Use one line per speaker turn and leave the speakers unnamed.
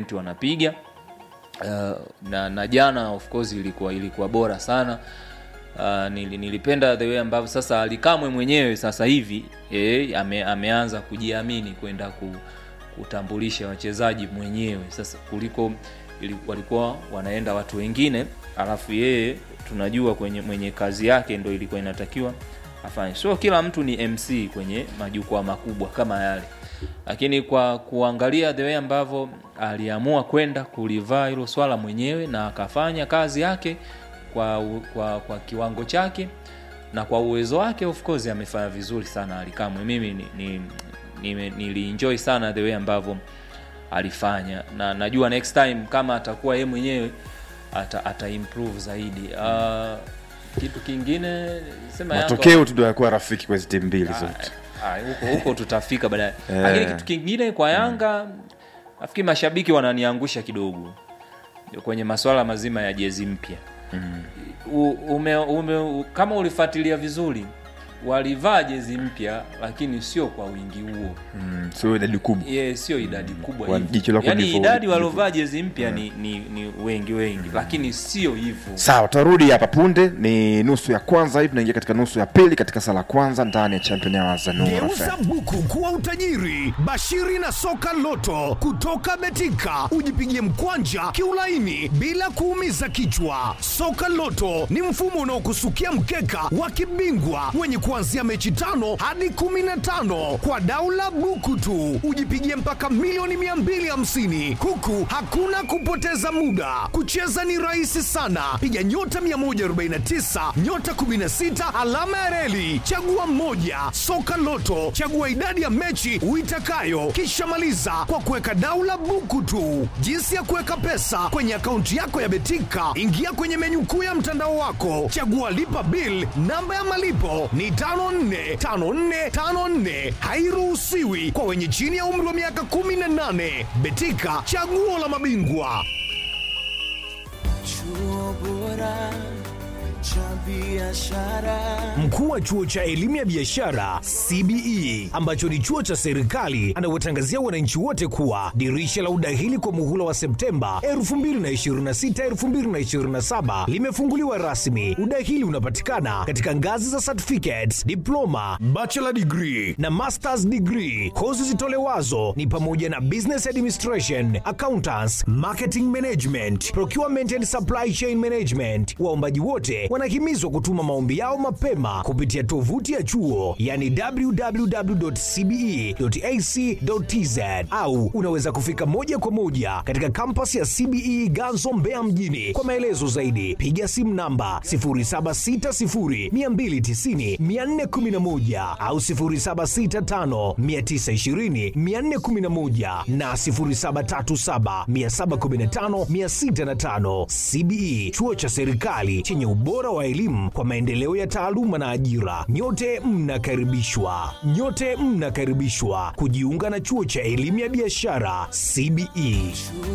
attempt wanapiga uh, na, na jana of course ilikuwa ilikuwa bora sana uh, nil- nilipenda the way ambavyo sasa alikamwe mwenyewe sasa hivi eh, ame, ameanza kujiamini kwenda ku, kutambulisha wachezaji mwenyewe sasa kuliko ili- walikuwa wanaenda watu wengine alafu yeye tunajua kwenye mwenye kazi yake ndo ilikuwa inatakiwa afanye sio kila mtu ni mc kwenye majukwaa makubwa kama yale lakini kwa kuangalia the way ambavyo aliamua kwenda kulivaa hilo swala mwenyewe na akafanya kazi yake kwa, u- kwa, kwa kiwango chake na kwa uwezo wake of course amefanya vizuri sana alikamwe mimi ni, ni, ni, nilienjoy sana the way ambavyo alifanya na najua next time kama atakuwa yeye mwenyewe ata, ata improve zaidi uh, kitu kingine sema Yanga-
matokeo tu ndio yakuwa rafiki kwa hizi timu mbili zote
Ah, huko huko tutafika baadaye
Eh.
lakini kitu kingine kwa yanga nafikiri mashabiki wananiangusha kidogo kwenye maswala mazima ya jezi mpya U- ume, ume, u- kama ulifuatilia vizuri walivaa jezi mpya lakini sio kwa wingi huo
Mm, sio idadi kubwa
ye sio idadi kubwa
Kwa
hivyo.
jicho lako
yaani
ndivyo-
idadi
ndivyo.
waliovaa jezi mpya ni, ni, ni wengi wengi lakini sio hivyo
sawa tutarudi hapa punde ni nusu ya kwanza hii tunaingia katika nusu ya pili katika sala kwanza ndani ya champion ya zanura
Geuza buku kuwa utajiri. Bashiri na soka loto kutoka Betika, ujipigie mkwanja kiulaini bila kuumiza kichwa. Soka loto ni mfumo unaokusukia mkeka wa kibingwa wenye kuanzia mechi tano hadi kumi na tano kwa daula buku tu, ujipigie mpaka milioni 250 huku hakuna kupoteza muda. Kucheza ni rahisi sana, piga nyota 149 nyota 16 alama ya reli, chagua mmoja. Soka Loto, chagua idadi ya mechi uitakayo, kisha maliza kwa kuweka daula buku tu. Jinsi ya kuweka pesa kwenye akaunti yako ya Betika, ingia kwenye menyu kuu ya mtandao wako, chagua lipa bill. Namba ya malipo ni 545454, hairuhusiwi kwa wenye chini ya umri wa miaka 18. Betika, chaguo la mabingwa.
Chuo bora cha biashara.
Mkuu wa chuo cha elimu ya biashara CBE ambacho ni chuo cha serikali anawatangazia wananchi wote kuwa dirisha la udahili kwa muhula wa Septemba 2026 2027 limefunguliwa rasmi. Udahili unapatikana katika ngazi za certificates, diploma, bachelor degree na masters degree. Kozi zitolewazo ni pamoja na business administration, accountants, marketing management, procurement and supply chain management. Waombaji wote wanahimizwa kutuma maombi yao mapema kupitia tovuti ya chuo yani www.cbe.ac.tz au unaweza kufika moja kwa moja katika kampas ya CBE Ganzo Mbeya mjini. Kwa maelezo zaidi piga simu namba 0760290411 au 0765920411 na 0737715605. CBE chuo cha serikali chenye ubora wa elimu kwa maendeleo ya taaluma na ajira. Nyote mnakaribishwa, nyote mnakaribishwa kujiunga na chuo cha elimu ya biashara CBE.